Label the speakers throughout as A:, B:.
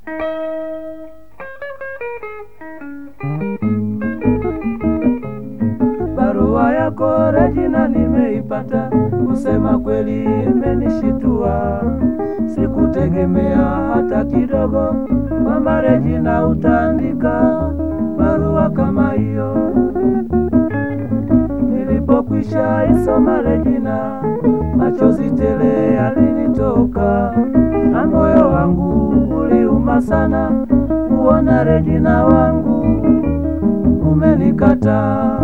A: Barua yako Regina nimeipata, kusema kweli imenishitua. Sikutegemea hata kidogo kwamba Regina utaandika barua kama hiyo. Nilipokwisha isoma Regina, machozi tele yalinitoka na moyo wangu uliuma sana kuona Regina wangu umenikataa.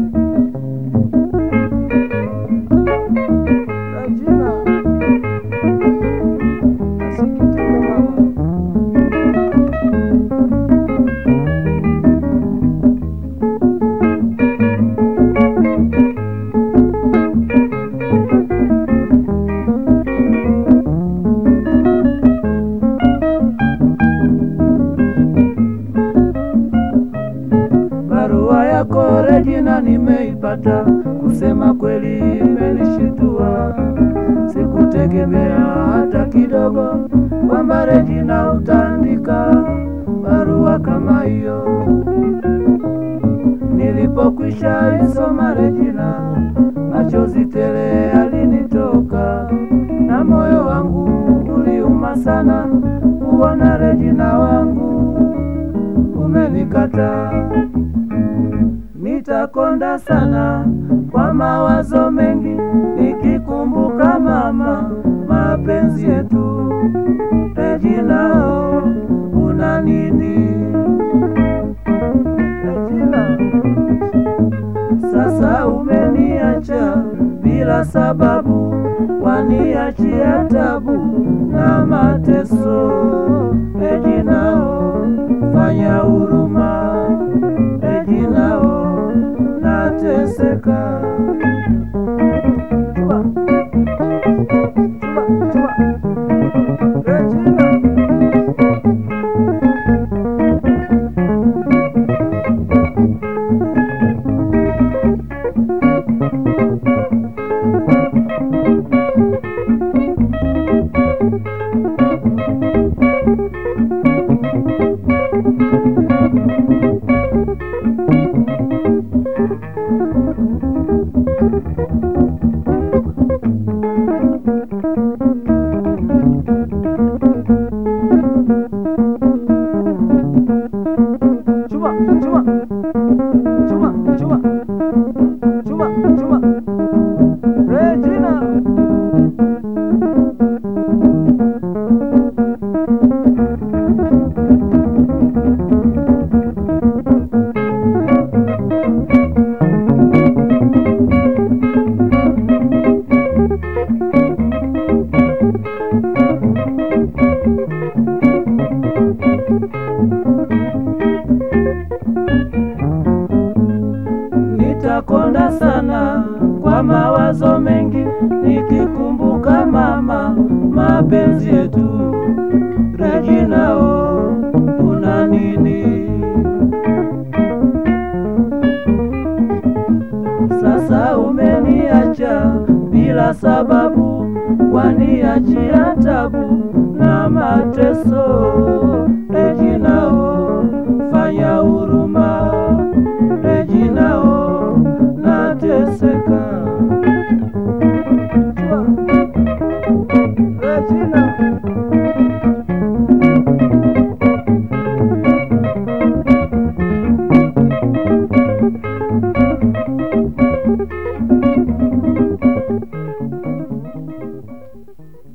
A: Regina, nasikitika mama. Barua yako Regina nimeipata, kusema kweli imenishitua. Sikutegemea hata kidogo kwamba Regina utaandika barua kama hiyo. Nilipokwisha isoma Regina, machozi tele yalinitoka na moyo wangu uliuma sana kuona Regina wangu umenikataa. Nitakonda sana kwa mawazo mengi nikikumbuka mama, mapenzi yetu. Regina, oh, una nini? Regina, sasa umeniacha bila sababu, waniachia tabu na mateso. Regina, oh, fanya huruma. Regina, oh, nateseka. Chua. Chua, chua. Regina. Chuma, chuma. Chuma, chuma. Chuma, chuma. Regina. Nitakonda sana kwa mawazo mengi nikikumbuka mama, mapenzi yetu. Regina, oh, una nini? Sasa umeniacha bila sababu, waniachia tabu na mateso.